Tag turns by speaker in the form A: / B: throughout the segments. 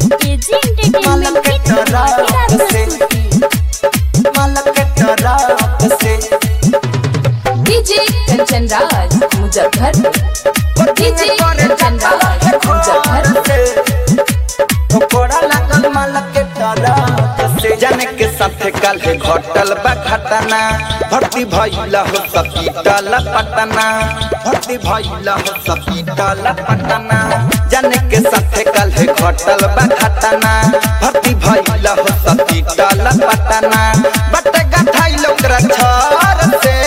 A: KG entertainment की धमाकेदार प्रस्तुति
B: डीजे कंचन राज मुजफ्फरपुर डीजे कंचन राज मुजफ्फरपुर
C: जाने के साथे कल घटल बा घटना भर्ती भइला हो सपीटल पटना भर्ती भइला हो सपीटल पटना जाने के साथे कल घटल बा घटना भर्ती भइला हो सपीटल पटना बट गठाई लोकरा छर से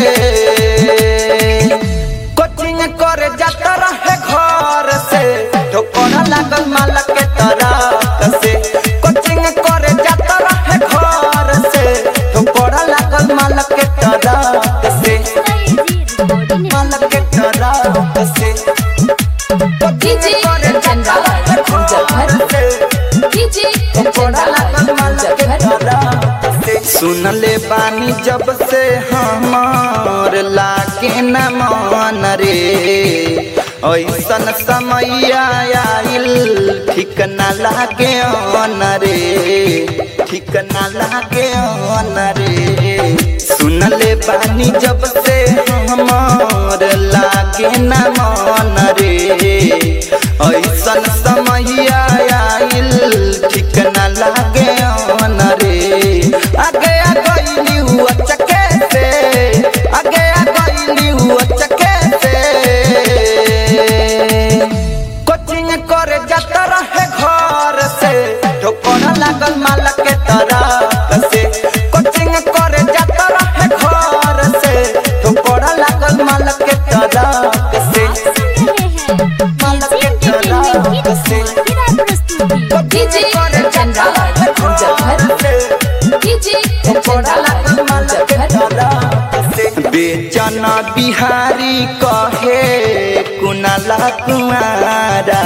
C: कोचिंग करे जाता रहे घर से ठोकर लागल माला के तरफ से कोचिंग करे जाता रहे घर से ठोकर लागल माला के तरफ से माला के तरफ से
B: डीजे कंचन राज मुजफ्फरपुर डीजे कंचन राज मुजफ्फरपुर
C: सुनले बानी जब से हमार लागे न मन रे ऐसन समय आइल ठीक न लागे अन रे ठीक न लागे अन रे सुनले बानी जब से हमार लागे न मन रे ऐसन समय आइल ठीक न लागे अन रे आगे आ गईली हुआ चके से आगे आ गईली हुआ चके से कोचिंग करे जाता रहे घर से ठोकर लागल माला के तरफ से कोचिंग करे जाता रहे घर से ठोकर लागल माला के तरफ से माला के तरफ से
B: डीजे कंचन राज मुजफ्फरपुर डीजे कंचन राज मुजफ्फरपुर
C: बेचन बिहारी कहे कुनाला कुमारा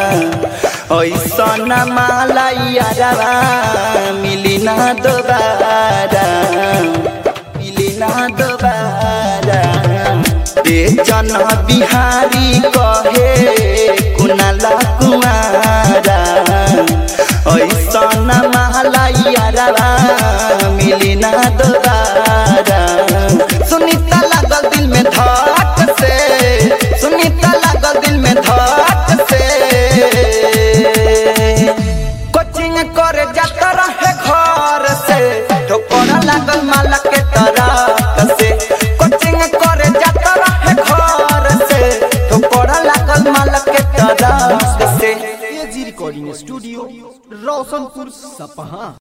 C: ऐसन माला यारा मिली ना दोबारा मिली ना दोबारा बेचन बिहारी कहे कुनाला कुमारा ऐसन माला यारा मिली ना दोबारा सुनीता लागल दिल में धक से सुनीता लागल दिल में धक से कोचिंग करे जाता रहे घर से ठोकर लागल माला के तरफ से कोचिंग करे जाता रहे घर से ठोकर लागल माला के तरफ से
D: एजी रिकॉर्डिंग स्टूडियो रोशनपुर सपहा